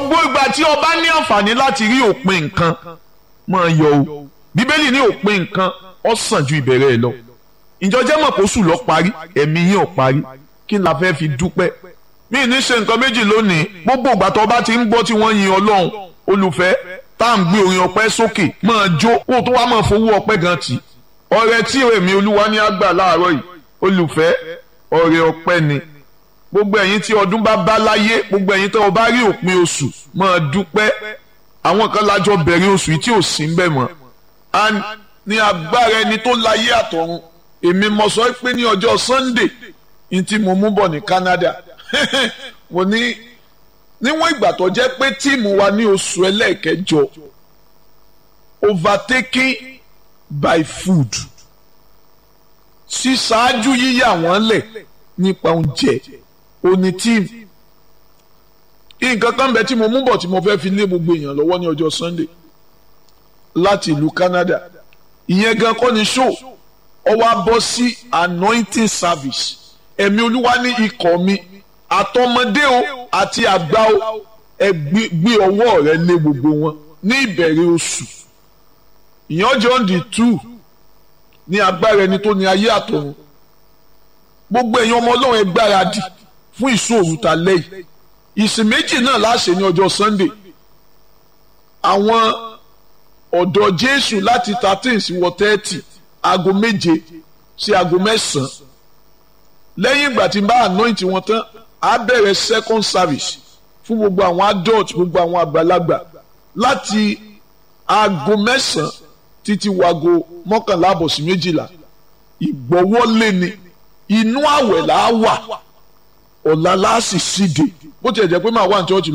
gbogbo ìgbà tí o bá ní àǹfààní láti rí òpin nǹkan máa yọ o bíbélì ní òpin nǹkan ó sàn ju ìbẹ̀rẹ̀ ẹ̀ lọ ìjọjẹ́ mọ̀ kó sùn lọ parí ẹ̀mí yín ò parí kí n la fẹ́ fi dúpẹ́ mí ní ṣe nǹkan méjì lónìí gbogbo ìgbà tó bá ti ń gbọ́ tí wọ́n yin ọlọ́run olùfẹ́ tá à ń gbé orin ọpẹ́ sókè máa jó kó tó wá máa fowó ọpẹ́ gan tì ọrẹ tí èmi olúwa ní àgbà láàárọ̀ yìí olùfẹ́ ọrẹ ọpẹ́ ni gbogbo ẹ̀yin tí ọdún bá bá láyé gbogbo ẹ̀yin tó o bá rí òpin oṣù máa dúpẹ́ àwọn kan lájọ bẹ̀rẹ̀ oṣù yìí tí ò sí ń bẹ̀ mọ́ and ní agbára ẹni tó láyé àtọ̀run èmi mo sọ pé ní ọjọ́ Sunday ní tí mo mú bọ̀ ní Canada mo ní níwọ̀n ìgbà tó jẹ́ pé tíìmù wa ní oṣù ẹlẹ́ẹ̀kẹjọ overtaken by food ṣíṣáájú yíyà wọ́n lẹ̀ nípa oúnjẹ òní tíìmù nǹkan kan bẹ tí mo mú bọ̀ tí mo fẹ́ fi lé gbogbo èèyàn lọ́wọ́ ní ọjọ́ Sunday láti ìlú Canada ìyẹn gan kọ́ ni show ọ wá bọ́ sí anointing service ẹ̀mí olúwa ní ikọ̀ mi àtọmọdé o àti àgbà o ẹ gbé ọwọ́ rẹ lé gbogbo wọn ní ìbẹ̀rẹ̀ oṣù ìyẹn ọjọ́ on the two ní agbára ẹni tó ní ayé àtọ̀run gbogbo ẹ̀yin ọmọ ọlọ́run ẹ gbáradì fún ìṣòro ta lẹ́yìn ìsìn méjì náà láṣẹ ní ọjọ́ Sunday àwọn ọ̀dọ́ Jésù láti thirteen sí wọ thirty aago méje sí aago mẹ́sàn-án lẹ́yìn ìgbà tí n bá anoint wọn tán á bẹ̀rẹ̀ second service fún gbogbo àwọn adult gbogbo àwọn àgbàlagbà láti aago mẹ́sàn-án títí wago mọ́kànlá àbọ̀ sí méjìlá ìgbọ́wọ́lé ni inú àwẹ̀ là á wà ọ̀la láàsì síde bó tiẹ̀ jẹ́ pé màá wà ní church